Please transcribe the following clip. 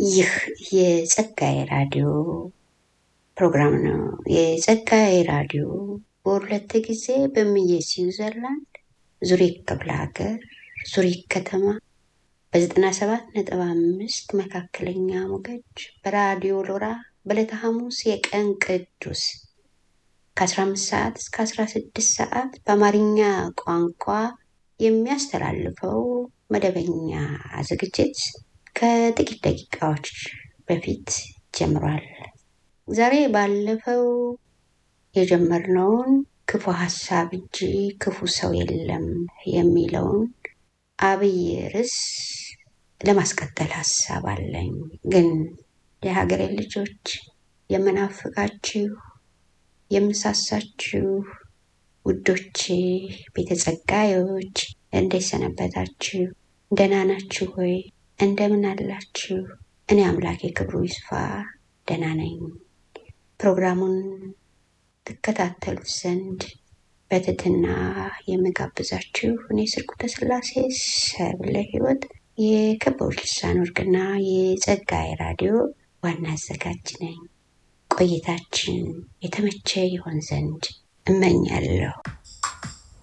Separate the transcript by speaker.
Speaker 1: ይህ የጸጋዬ ራዲዮ ፕሮግራም ነው። የጸጋዬ ራዲዮ በሁለት ጊዜ በምየ ስዊዘርላንድ ዙሪክ ክፍለ ሀገር ዙሪክ ከተማ በዘጠና ሰባት ነጥብ አምስት መካከለኛ ሞገድ በራዲዮ ሎራ በዕለተ ሐሙስ የቀን ቅዱስ ከ15 ሰዓት እስከ 16 ሰዓት በአማርኛ ቋንቋ የሚያስተላልፈው መደበኛ ዝግጅት ከጥቂት ደቂቃዎች በፊት ጀምሯል። ዛሬ ባለፈው የጀመርነውን ክፉ ሀሳብ እንጂ ክፉ ሰው የለም የሚለውን አብይ ርዕስ ለማስቀጠል ሀሳብ አለኝ። ግን የሀገሬ ልጆች የምናፍቃችሁ የምሳሳችሁ ውዶቼ ቤተ ጸጋዮች እንዴት ሰነበታችሁ? ደህና ናችሁ ሆይ? እንደምን አላችሁ? እኔ አምላኬ ክብሩ ይስፋ ደህና ነኝ። ፕሮግራሙን ትከታተሉት ዘንድ በትህትና የምጋብዛችሁ እኔ ስርጉተ ስላሴ ሰብለ ሕይወት የከበቡሽ ልሳን ወርቅና የጸጋዬ ራዲዮ ዋና አዘጋጅ ነኝ። ቆይታችን የተመቸ ይሆን ዘንድ እመኛለሁ።